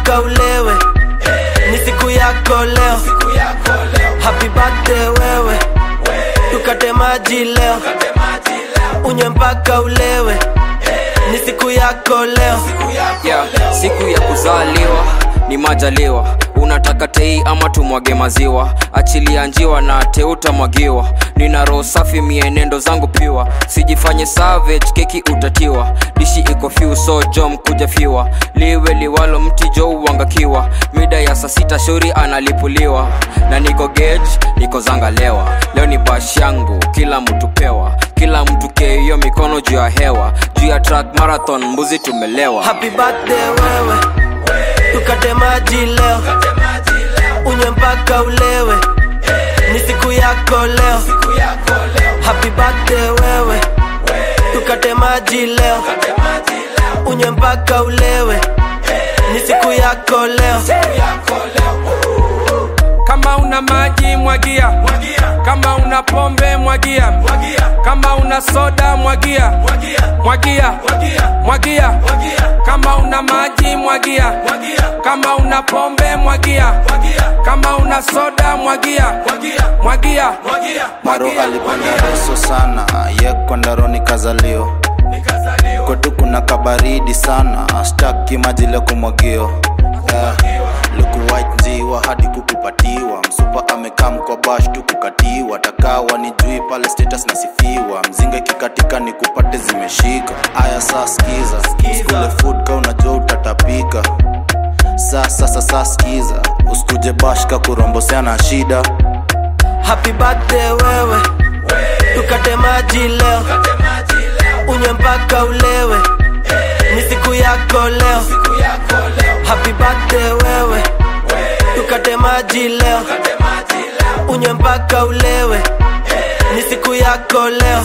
mpaka ulewe ni siku yako leo happy birthday wewe tukate maji leo unywe mpaka ulewe ni siku yako leo yeah, siku ya kuzaliwa ni majaliwa unataka tei ama tumwage maziwa achilia njiwa na teutamwagiwa nina roho safi mienendo zangu piwa sijifanye savage keki utatiwa dishi iko fiu so jom kuja fiwa liwe liwalo mti jo uangakiwa mida ya saa sita shauri analipuliwa na niko gage niko zangalewa leo ni bash yangu kila mtu pewa kila mtu keio mikono juu ya hewa juu ya track marathon mbuzi tumelewa happy birthday wewe tukate maji leo unywe mpaka ulewe ni siku yako leo happy birthday wewe tukate maji leo unywe mpaka ulewe ni siku yako leo kama una maji mwagia kama una pombe mwagia kama una soda mwagia mwagia mwagia kama una maji mwagia kama una pombe mwagia kama una soda mwagia mwagia maro alipanda reso sana ye kwandaroni kazalio kwetu kuna kabaridi sana staki maji leo kumwagio yeah. luku white njiwa hadi kukupatiwa msupa amekaa mkwa bash tu kukatiwa takawa ni jui pale status nasifiwa mzinga kikatika ni kupate zimeshika aya saa skiza skule food ka unajua utatapika saa sasa saa skiza usikuje bash ka kuromboseana shida happy birthday wewe tukate maji leo unywe mpaka ulewe ni siku yako leo happy birthday wewe tukate maji leo unywe mpaka ulewe ni siku yako leo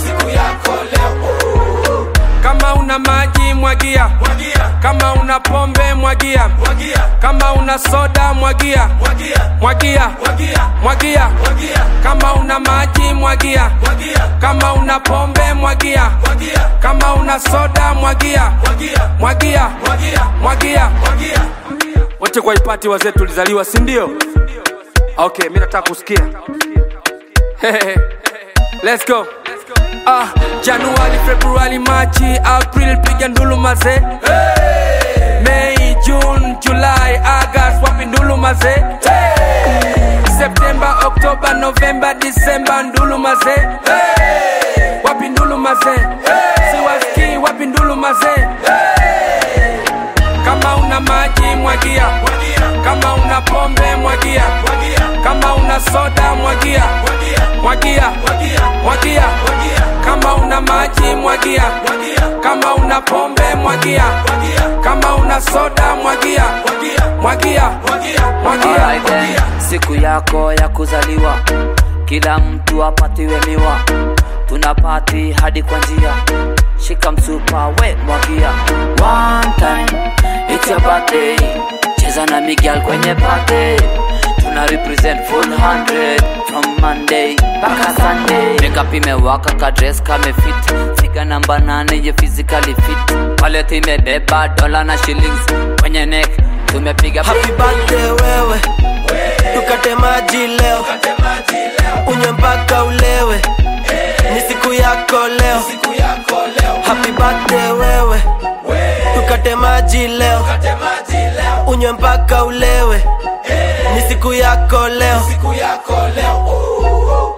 kama una maji mwagia kama una pombe mwagia kama una soda mwagia mwagia mwagia kama una maji mwagia kama una pombe mwagia kama una soda mwagia mwagia mwagia wote kwa ipati wazee tulizaliwa si ndio okay mi nataka kusikia let's go ah, januari februari machi april piga ndulu maze hey. mei june julai agast wapi ndulu maze hey. septemba oktoba novemba disemba ndulu maze hey. wapi ndulu maze hey. siwaski wapi ndulu maze hey. kama una maji mwagia kama una pombe mwagia kama una soda mwagia mwagia mwagia kama una maji mwagia kama una pombe mwagia kama una soda mwagia mwagia mwagia Alright then, siku yako ya kuzaliwa kila mtu apatiwe miwa tuna pati hadi kwa njia shika msupa we mwagia one time it's your birthday cheza na miguel kwenye party tuna represent full 100 from monday mpaka sunday makeup imewaka ka dress kame fit figa namba nane ye physically fit wallet imebeba dola na shillings kwenye neck tumepiga happy birthday wewe tukate maji leo unywe mpaka ulewe ni siku yako leo happy birthday wewe tukate maji leo unywe mpaka ulewe ni siku yako leo